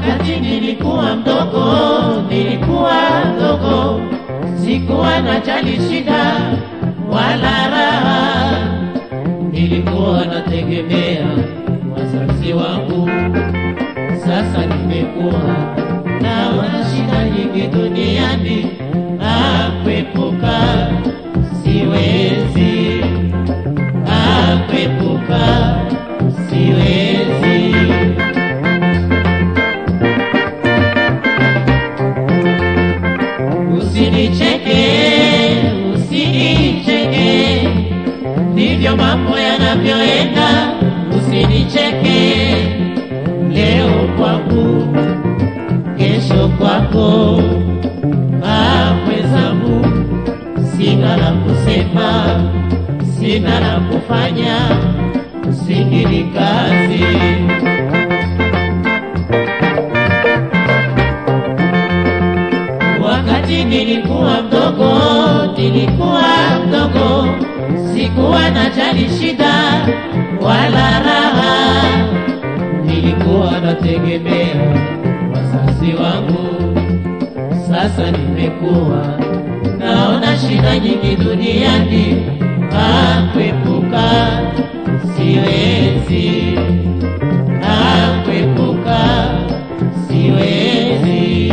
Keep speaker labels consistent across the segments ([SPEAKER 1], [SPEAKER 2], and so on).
[SPEAKER 1] Wakati nilikuwa mdogo, nilikuwa mdogo, sikuwa najali shida wala raha, nilikuwa nategemea wazazi wangu. Sasa nimekuwa naona shida nyingi duniani, akwepuka siwezi, akwepuka siwezi. Usinicheke, usinicheke, ndivyo mambo yanavyoenda. Usinicheke, leo kwangu, kesho kwako. Ah, mwenzangu, sina la kusema, sina la kufanya, usikili kazi. Wakati nilikuwa mdogo, nilikuwa mdogo, sikuwa najali shida wala raha, nilikuwa nategemea wazazi wangu. Sasa nimekuwa naona shida nyingi duniani, akwepuka siwezi, akwepuka siwezi.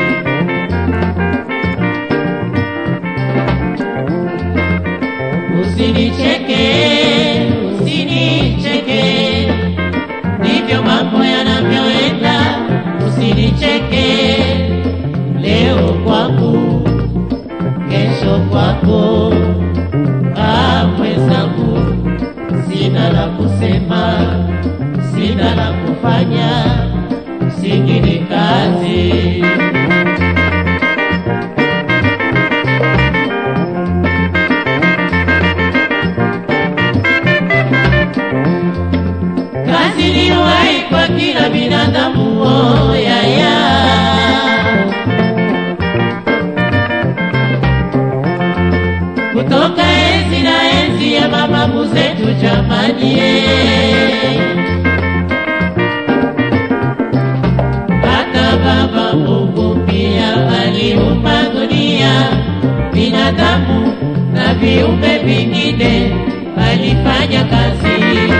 [SPEAKER 1] Usinicheke, usinicheke, ndivyo mambo yanavyoenda. Usinicheke, leo kwangu, kesho kwako. Ah, mwenzangu, sina la kusema, sina la kufanya, singine kazi. kazi iliyowahi kwa kila binadamu oh, ya, ya. kutoka enzi na enzi ya mababu zetu jamani eh. hata baba Mungu pia aliumba dunia binadamu na viumbe vingine alifanya kazi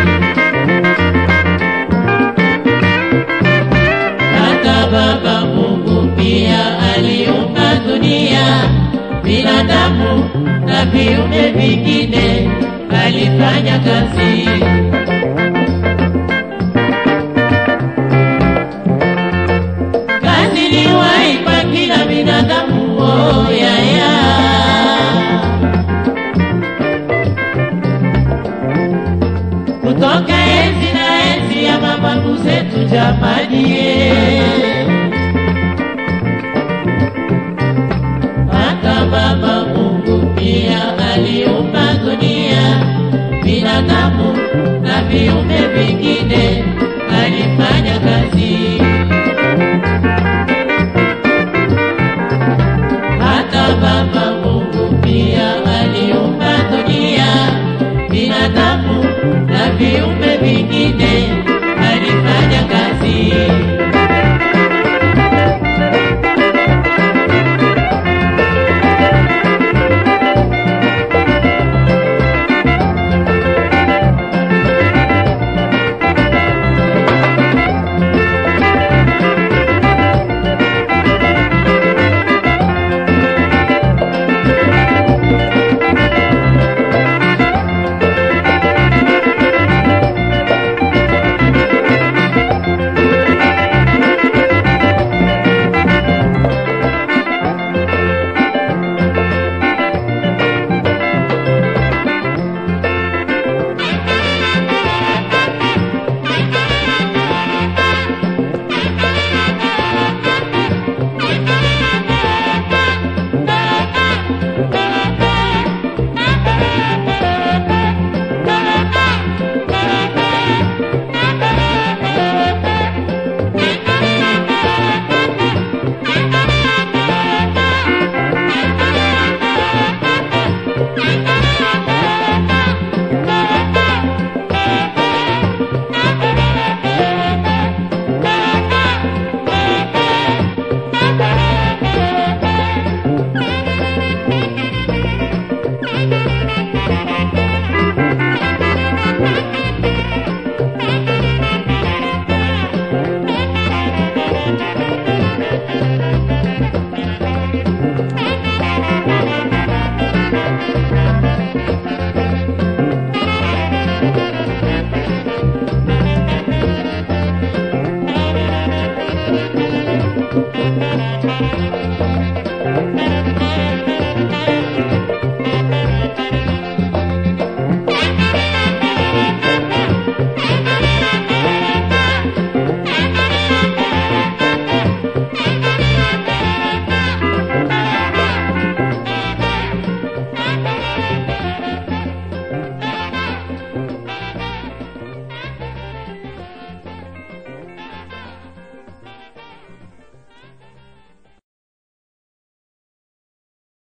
[SPEAKER 1] hata Baba Mungu pia aliumba dunia, binadamu na viumbe vingine, alifanya kazi. Kazi iliwahi kwa kila binadamu, oh, ya, ya. kutoka enzi na enzi ya mababu zetu jamani,